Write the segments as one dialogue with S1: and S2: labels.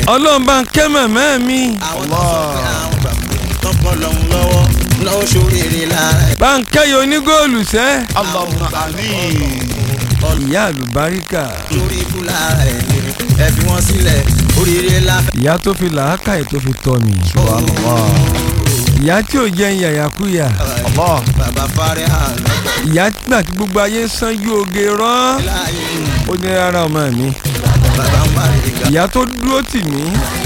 S1: ọlọ́run bá ń kẹ́ mẹ̀mẹ́ mi
S2: àwọn tó sọ pé àwọn gbàgbé tọ́pọ̀ lọ́hùn lọ́wọ́ náà ṣoríire lára ẹ̀.
S1: bá ń kẹ́yọ onígóòlù sẹ́
S3: Allahumma àmín.
S1: ìyá àlùbáríkà
S2: torí ikú lára ẹ̀ ni ẹ fi wọ́n sílẹ̀ oríire láfẹ́.
S1: ìyá tó fi làákàyè tó fi tọ́ mi
S3: Subhanallah.
S1: ìyá tí ò jẹ́ yàyàkúyà
S3: Allah.
S2: bàbá fárẹ́ àná
S1: ìyá gbà tí gbogbo ayé sanjú oge rán
S2: láàyè
S1: ó ní rárá ọmọ mi
S2: bàbá ń parí ìgbà.
S1: ìyá tó dúró tì mí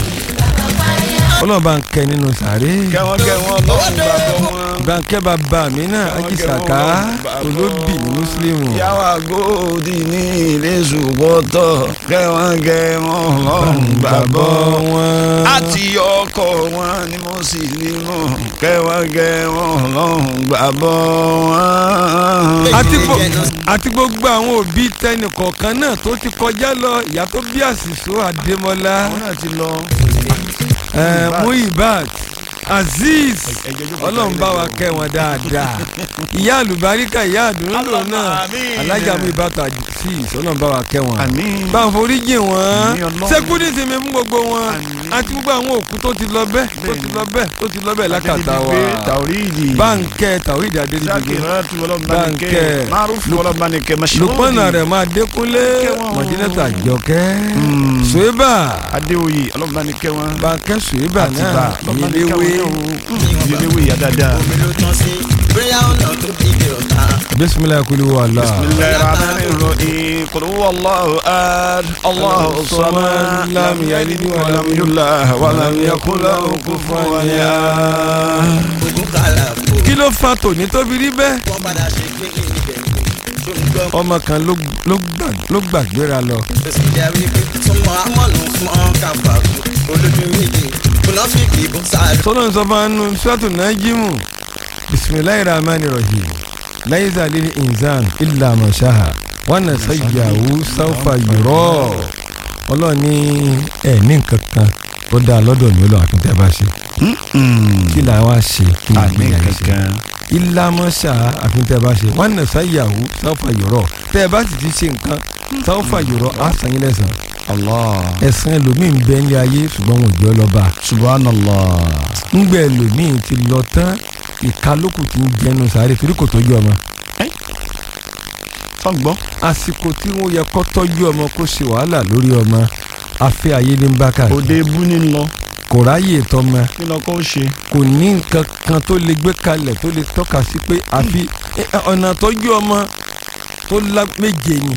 S1: ọlọ́run bá ń kẹ́ nínú sàárè
S3: kẹwọn kẹwọn lọ́wọ́ gbàgbọ́ wọn.
S1: bá ń kẹ́ bàbá mi náà ajísàká olóbì ní mùsùlùmù
S3: yàwá gòdì ní ilé ṣùgbọ́tọ̀ kẹwọn kẹwọn lọ́wọ́ gbàgbọ́ wọn.
S1: wọn.
S3: àti ọkọ wọn ni mo sì nínú kẹwọn kẹwọn lọ́wọ́ gbàgbọ́ wọn.
S1: àti gbo- àti gbogbo àwọn òbí tẹnì kọ̀ọ̀kan náà tó ti kọjá lọ ìyá tó bí àṣìṣó àdèmọ́lá
S3: àwọn náà ti lọ.
S1: ẹ̀, muibat azeez ọlọ́run bá wa kẹ́ wọn dáadáa ìyá àlùbáríkà ìyá àdúró náà
S3: Àmín.
S1: alájà muibat azeez ọlọ́run bá wa kẹ́ wọn
S3: àmín.
S1: bá ń foríjì wọn
S3: Àmín Ọlọ́run.
S1: sẹ́kúndì ti mi mú gbogbo wọn
S3: Àmín.
S1: àti gbogbo àwọn òkú tó ti lọ bẹ́ẹ̀ tó ti lọ bẹ́ẹ̀ tó ti lọ bẹ́ẹ̀ lákàtà wa
S3: tàwíìdì.
S1: báńkẹ́ tàwídìí adédìgbò
S3: sákìrátù ọlọ́mọbanikẹ́
S1: Bánkẹ́.
S3: márùfù ọlọ́mọbanikẹ́ mẹ́sàn-án.
S1: lùpọ̀nà rẹ̀ máa dékúnlé
S3: Kẹ́ wọn.
S1: mọ̀jínẹ́tà jọkẹ́
S3: Mm.
S1: suwébà
S3: adéoyè ọlọ́mọbanikẹ́ wọn.
S1: báńkẹ́ suwébà
S3: àtìbà
S1: náà
S3: ọlọ́mọbanikẹ́
S1: ìléwé
S3: wọn. ìléwé yà dáadáa.
S2: omi ló tán sí bóyá ọ̀nà tó dìde ọ̀tá.
S1: bisimilayi kuli wàhálà
S3: bisimilayi rahmani rahim kul huwa allahu ahad allahu samad lam yalid wa lam yulad wa lam yakul lahu kufuwan ahad.
S2: ogun kàlà kò
S1: kí ló fa tòní tó fi rí bẹ́ẹ̀
S2: wọ́n padà ṣe pé kí n bẹ̀rù tó ń gbọ́.
S1: ọmọ kan ló ló gbà- ló gbàgbéra lọ
S2: bẹ́sẹ̀ jẹ́ wípé súnmọ́ amọ̀nù fún káfà olójú méjì kùnàfíìkì bó sáré.
S1: sọlọ́n sọ fún anu sọ́tù nájímù bisimilayi rahmani rahim layiza lili inzan illa mashaha wana sayyahu sawfa yurọ ọlọ́run ní ẹ̀ ní nǹkan kan ó dáa lọ́dọ̀ ní olóhùn akíntẹ́ bá ṣe kí là wá ṣe kí là
S3: àmì
S1: gbé yàrá ṣe
S3: kankan.
S1: illa mashaha akíntẹ́ bá ṣe wana sayyahu sawfa yurọ tẹ́ ẹ bá sì ti ṣe nǹkan sawfa yurọ á san yín lẹ́san
S3: allah
S1: ẹ̀san ẹlòmíín bẹ́ẹ̀ ní ayé ṣùgbọ́n wọn ò jọ lọ́ba
S3: subhanallah.
S1: ngbẹ ẹlòmíín ti lọ tán ìkálókù ti ń jẹnu sáré torí kò tọ́jú ọmọ
S3: fọ́ngbọ́n.
S1: àsìkò tí wọ́n yẹ kó tọ́jú ọmọ kó ṣe wàhálà lórí ọmọ afẹ́ ayé ní bákà
S3: òde ebú ní lọ
S1: kò ráyè tọmọ
S3: kí lọ kó ṣe.
S1: kò ní nǹkan kan tó lè gbé kalẹ̀ tó lè tọ́ka sí pé àfi ẹ, ẹ, ọ̀nà tọ́jú ọmọ tó lá méje ni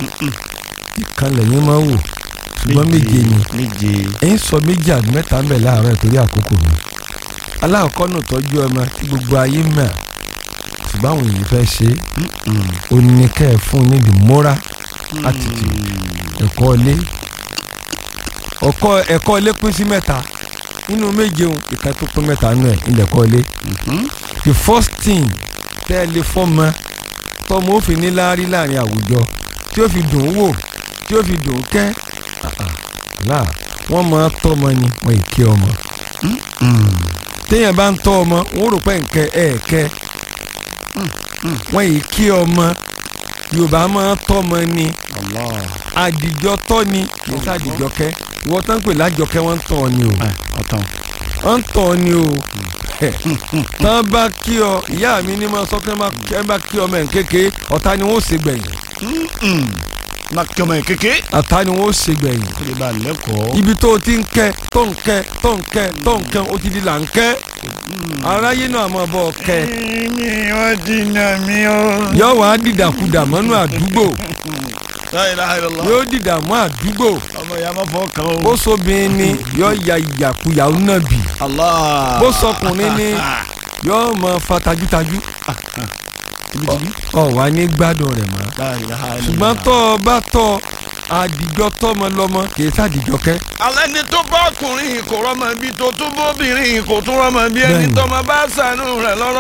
S1: ìkànnì yẹn máa wò ṣùgbọ́n méje ni
S3: méje.
S1: ẹ̀yin sọ méjì àbí mẹ́ta ń bẹ̀ láàárọ̀ torí àkókò mi aláàkọ́ náà tọ́jú ọmọ tí gbogbo ayé mọ̀ ṣùgbọ́n àwọn èèyàn fẹ́ ṣe é ó ní kẹ́ ẹ̀ fún un ní the moral attitude ẹ̀kọ́ ilé ọkọ ẹ̀kọ́ ilé pín sí mẹ́ta nínú méje òun ìka tó pín mẹ́ta nù ẹ̀ ilẹ̀ ẹ̀kọ́ ilé the first thing tẹ́ ẹ lè fọ́mọ tọmọ ó fi ní láárí láàrin àwùjọ tí ó fi dùn ún wò tí ó fi dùn ún kẹ́ láà wọ́n máa tọ́mọ ni wọ́n ì kí ọmọ téèyàn bá ń tọ́ ọmọ wọ́n rò pé nkẹ́ ẹ̀ kẹ́ wọ́n ì kí ọmọ yorùbá máa tọ́mọ ni
S3: allah.
S1: àdìjọ tọ́ ni kì í sàdìjọ kẹ́ ìwọ tán pè lájọkẹ́ wọ́n ń tọ́ ọ ni o
S3: ọ̀tàn.
S1: wọ́n ń tọ́ ọ ni o tán bá kí ọ ìyá mi ní máa sọ pé ẹ bá kí ọmọ ẹ̀ kéke ọ̀tá ni wọ́n ó ṣe gbẹ̀yìn
S3: má kí ọmọ yẹn kéke.
S1: ọ̀tá ni wọ́n ó ṣe gbẹ̀yìn
S3: kó lè bá a lẹ́kọ̀ọ́.
S1: ibi tó o ti ń kẹ́ tó ń kẹ́ tó ń kẹ́ tó ń kẹ́ o ti di là ń kẹ́ aráyé náà máa bọ̀ ọ kẹ́
S3: mi ò dínà mi ò.
S1: yọ wàá dìdàkudà mọ́nú àdúgbò
S3: la ilaha illallah.
S1: yóò dìdà mọ́ àdúgbò
S3: ọmọ ìyá máa fọ́ kan o.
S1: bó sobìnrin ni yọ ya ìyàkuyà náà bì
S3: allah.
S1: bó sọkùnrin ni yọ máa fa tajútajú ọ wà ní gbádùn rẹ̀ mọ́
S3: la ilaha illallah.
S1: ṣùgbọ́n tọ́ ọ bá tọ́ àdìjọ tọ́mọ lọ́mọ kì í sàdìjọ kẹ́
S3: alẹ́ ni tó bá ọkùnrin kò rọ́mọ bí tó tún bóbìnrin kò tún rọ́mọ bí ẹni
S1: Bẹ́ẹ̀ni.
S3: tọ́mọ bá sànú rẹ̀ lọ́rọ́